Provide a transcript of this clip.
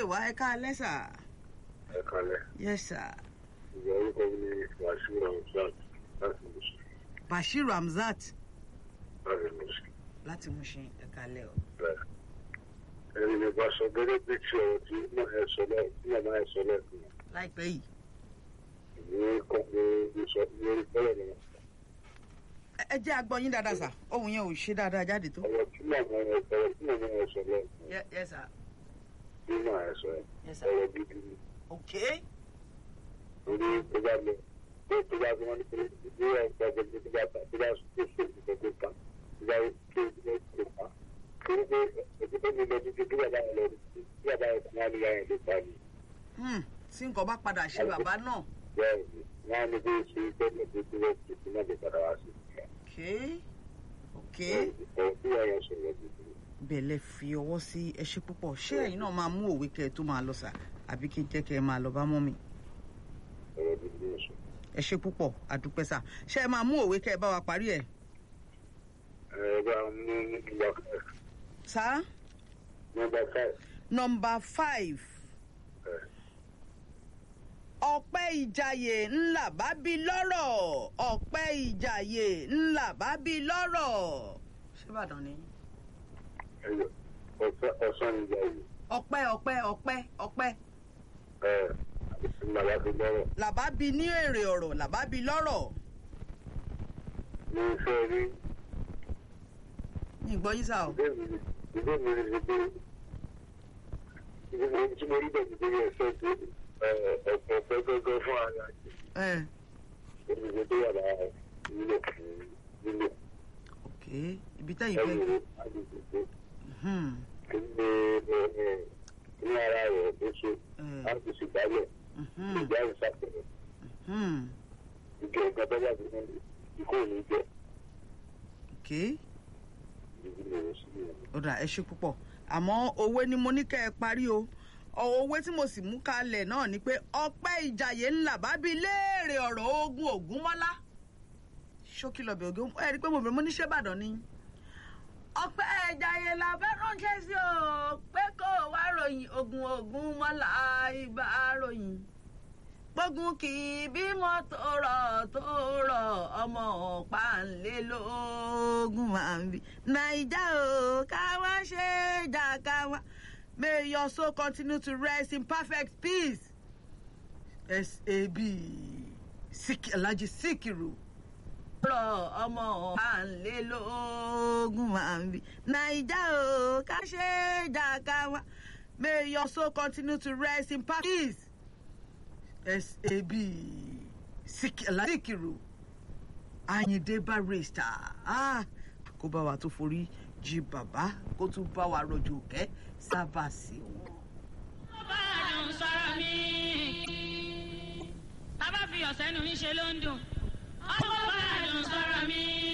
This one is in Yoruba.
wá ẹ ká lẹ́sà. ẹ kalẹ̀ yes sir. ìgbà orúkọ mi ni wàṣíù ramsat láti mùsùlùmí bashir hamzat láti mùsùlùmí láti Mushin ẹ kálẹ́ o. bẹ́ẹ̀. ẹni mi bá sọ gẹ́gẹ́ bí tí ọ̀rọ̀ tí màá ẹ sọ lẹ́ tí màmá ẹ sọ lẹ́kùn láìpẹ́ yìí. ní kọ́kọ́ ní sọ lórí bẹ́ẹ̀ ni Ẹ- ẹ jẹ́ agbọ́yín dáadáa sà ohun yẹn ò ṣe dáadáa jáde tó. ọ̀rọ̀ tí màmá ẹ ọ̀rọ̀ tí màmá ẹ sọ lẹ́kùn Ye- yes sir. tí màá ẹ sọ Yes, sir. ọ̀rọ̀ gidi ni ok. torí tó bá lọ tó tó bá tó wọn ní pé bí wọn gba gbogbo tó bá ta tó bá tó tó tó tó ta tó bá tó tó tó ta torí pé ètò tó ní lọ títí bí bàbá yẹn lọ bí bàbá yẹn kún wá ní yàrá ló pa ni Hmm, tí nǹkan bá padà ṣe bàbá náà. bẹ́ẹ̀ ni wọn á ní bí ṣe gbọ́dọ̀ tó tó lọ tó tó náà lè padà wá sí ok. ok. ọ̀rọ̀ tí wọn yẹn sọ̀rọ̀ gidi ni. bẹ̀lẹ̀ fi ọwọ́ sí ẹṣẹ́ púpọ̀ ṣé ẹ̀yin náà máa mú òwe kẹ́ ẹ tó máa lọ sà àbí kí n jẹ́ kẹ́ ẹ máa lọ bá mọ́ mi. ọ̀rọ̀ gidi ni sọ. ẹṣẹ́ púpọ̀ àdúpẹ́ sà ṣé ẹ máa mú òwe kẹ́ ẹ bá wa parí ẹ̀. ẹ bá mú nọ́mbà five sà nọ́mbà five nọmba five ẹ ọpẹ́ ìjàyè ńlá bá bí lọ́rọ̀ ọpẹ́ ìjàyè ńlá bá bí lọ́rọ̀. ṣé Ìbàdàn ni. ẹ yọ ọ̀sán ìjà yìí ọpẹ́ ọpẹ́ ọpẹ́ ọpẹ́ ẹ àti màlá fi lọ́rọ̀ làbá bí ní èrè ọ̀rọ̀ làbá bí lọ́rọ̀. ní iṣẹ́ rí. ní ìgbọ́ yín sà o. ìdí mi ìdí mi ni ṣe pé ìdí mi tí mo rí bẹ́ẹ̀ ti bẹ́ẹ̀ sọ pé ọ̀pọ̀ ọ̀pẹ gángan fún ara àti ẹ olùgbé tó yàrá nílò fún nílò ok ibi tẹ́yìn fẹ́. ẹ̀rù àgbègbè tó Hmm, kí ní ní ara rẹ̀ ló ṣe eh, láti ṣègbálẹ̀ mhm, ìjà ìṣàkóso hmm, ìjọ nǹkan tó bá ti mú ikú ò ní jẹ́ ok ìdí mi ò sí ìyẹn. ó dà ẹ ṣe púpọ̀ àmọ́ òwe ni mo ní kẹ́ ẹ parí o òwe tí mo sì mú kalẹ̀ náà ni pé ọpẹ́ ìjàyè ńlá bá bí léèrè ọ̀rọ̀ ogun ògúnmọ́lá ṣókí lọ́bẹ̀ ògún ẹ rí i pé mo bẹ̀rẹ̀ mo ní ṣé Ìbàdàn ni ọpẹ́ ìjàyè la fẹ́ ránṣẹ́ sí o pé kó o wá ròyìn ogun ògúnmọ́lá ibà ròyìn gbógun kì í bímọ tó rọ̀ tó rọ̀ ọmọ ọ̀pá-ńlélógún máa ń bí. naija o ká wá ṣe é jà ká wá. may your soul continue to rest in perfect peace. sab Sik- alhaji sikiru. rọ̀ ọmọ ọ̀pá-ńlélógún máa ń bí. naija o ká ṣe é jà ká wá. may your soul continue to rest in perfect peace sab Sik- Síkírù Àyìndé Barrister ah, kó bá wa tó forí jí bàbá kó tún bá wa rọ̀jò kẹ́ sábà sí wọn. báàdùn sọ̀rọ̀ mi. tábà fi ọ̀sẹ̀ nu mi ṣe ló ń dùn. ọmọ báàdùn sọ̀rọ̀ mi.